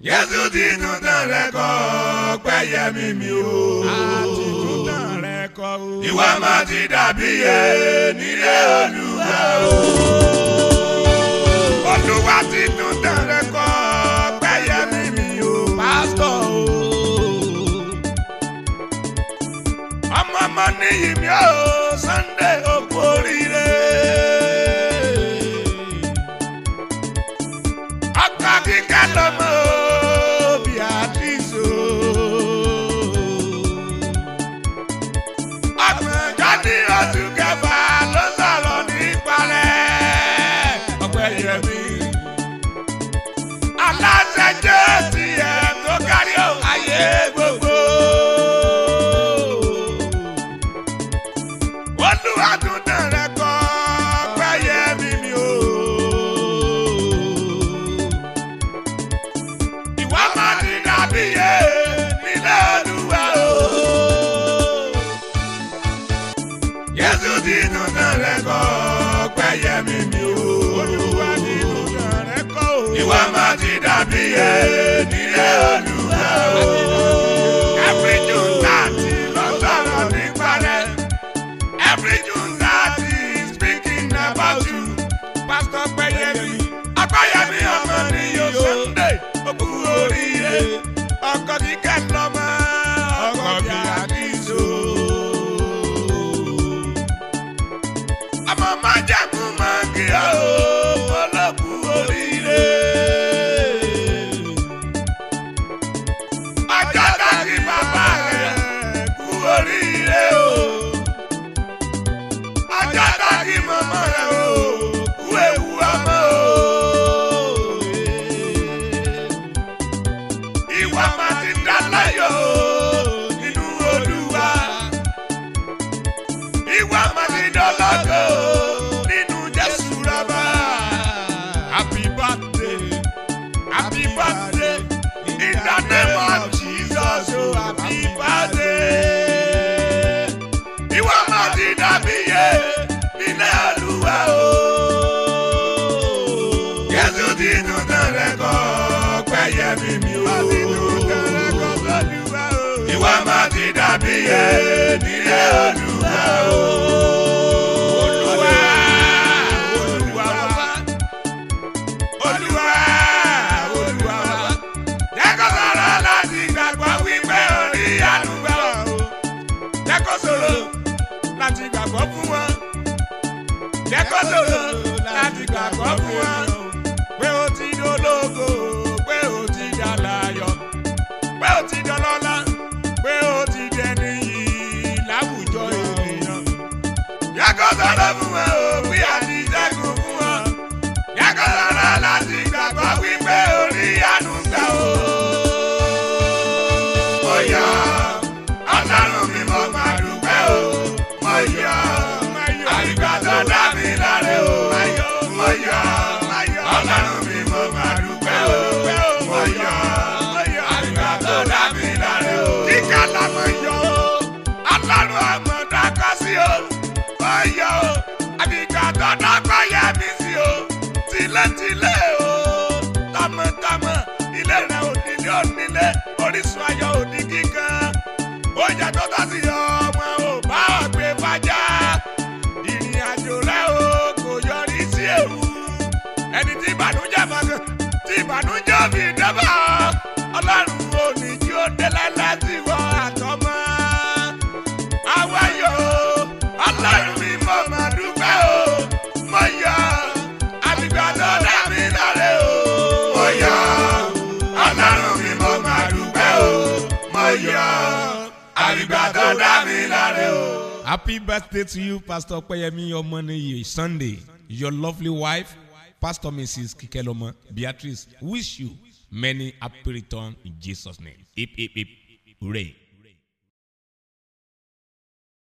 Jésù ti tún tán rẹ̀ kọ́ pẹ́yẹ mímí o. àti túntàn rẹ̀ kọ́ o. Ìwà máa ti dàbí yẹ nílé Olúwa o. Olúwa ti tún tán rẹ̀ kọ́ pẹ́yẹ mímí o. pásítọ̀ o. Ọmọ ọmọ níyì mi o, Sunday òkú oríire. Ọkọ kíkẹ́ lọ́mọ o, Beatrice o. Ọgbọ̀njọ́ ní oṣù kẹfà ló sọ̀rọ̀ nípa rẹ̀. Ọpẹ́ yẹmi. Aláṣẹ jẹ́ tiẹ̀ tó kárí o, ayé gbogbo. Olúwa tún dán rẹ̀ kọ́ pẹ́yẹ mímí o. Ìwà máa ti dàbí yé nílé Olúwa o. Jésù ti tún dán rẹ̀ kọ́ pẹ́yẹ mímí o. olúwa ní túntàn rẹ̀ kọ́ o. Ìwà máa ti dàbí yé nílé Olúwa o. Every June thirty ló sọ̀rọ̀ nípa rẹ̀. Every June thirty speaking about you. Pastor Pẹ́yẹmí. Apáyẹmí ọmọ ní yóò Sunday. Òkú oríire. Ọkọ kíkẹ́ lọ́mọ. Ọkọ bí àdìsó. Ọmọ máa jẹ́kù máa kí ọ́. Olókù oríire. Ọjọ́ tàbí bàbá rẹ̀ kú oríire o. Ọjọ́ tàbí màmá rẹ̀ o. Kú ewu ọmọ o. Ìwà máa ti dá láyọ̀ o. Nínú Olúwa. Ìwà máa ti dọ́lọ́gọ̀ o. Nínú Jésù rábà. happy birthday. Happy birthday in the name of Jesus. Oh, happy birthday. Ìwà máa ti dàbí yé nílé Olúwa o. Jésù ti tún tán rẹ̀ kọ́ pẹ́yẹ mímí o. Ìwà máa ti dàbí yé nílé Olúwa o. Olúwa, Olúwa wa. Olúwa, Olúwa wa. Jẹ́ kó sọ̀rọ̀ láti gbàgbọ́ wípé orí àdúgbò o. Jẹ́ kó sọ̀rọ̀ láti gbàgbọ́ fún wọn. Jẹ́ kó sọ̀rọ̀ láti gbàgbọ́ fún wọn. Pé o ti dológo, pé o ti dàláyọ̀, pé o ti dọlọ́lá, pé o ti dẹni yìí láwùjọ ènìyàn. Jẹ́ kó sọ̀rọ̀ fún wọn o, bí a ti ṣẹ́gun fún wọn. Jẹ́ kó sọ̀rọ̀ láti gbàgbọ́ wípé orí àdúgbò o. Mo yọ̀, Ọlọ́run mi mo máa dúpẹ́ o. Mo yọ̀, àyíká tó dá mi láre o. Mo yọ̀, Ọlọ́run mi mo máa dúpẹ́ o. Mo yọ̀, àyíká tó dá mi láre o. Kíkà làmọ̀ yọ̀ o. Ọlọ́run àmọ̀ dákọ́ sí o. Mo yọ̀ o, àyíká tó dákọ́ yẹ mi sí o. Tìlẹ̀tìlẹ̀ o. Tọmọtọmọ ilé rẹ̀ onílé onílé orísun ayọ̀ òní kíkan. Oúnjẹ tó tọ́ sí ọmọ ò bá ọ̀gbẹ́ fàjà. Ìrìn àjò rẹ̀ o kò yọrí sí ewu. Ẹni tí ìbànújẹ́ mọ̀gàn tí ìbànújẹ́ òbí dẹ́bà. Ọlọ́run ò ní jí ó délẹ̀ láti wọ àtọmọ́. Àwa yọ̀ o, Ọlọ́run mi mọ̀ máa dúpẹ́ o. Mo yọ̀ àbígbà tó dá mi láre o. Mo yọ̀ Ọlọ́run mi mọ̀ máa dúpẹ́ o. Mo yọ̀ àbígbà tó dá mi láre o. Happy birthday to you, Pastor Peyemi Omoniyi Sunday. Your lovely wife, Pastor Mrs. Kikeloma Beatrice, wish you many happy return in Jesus' name. Hip, hip, hip. Hooray.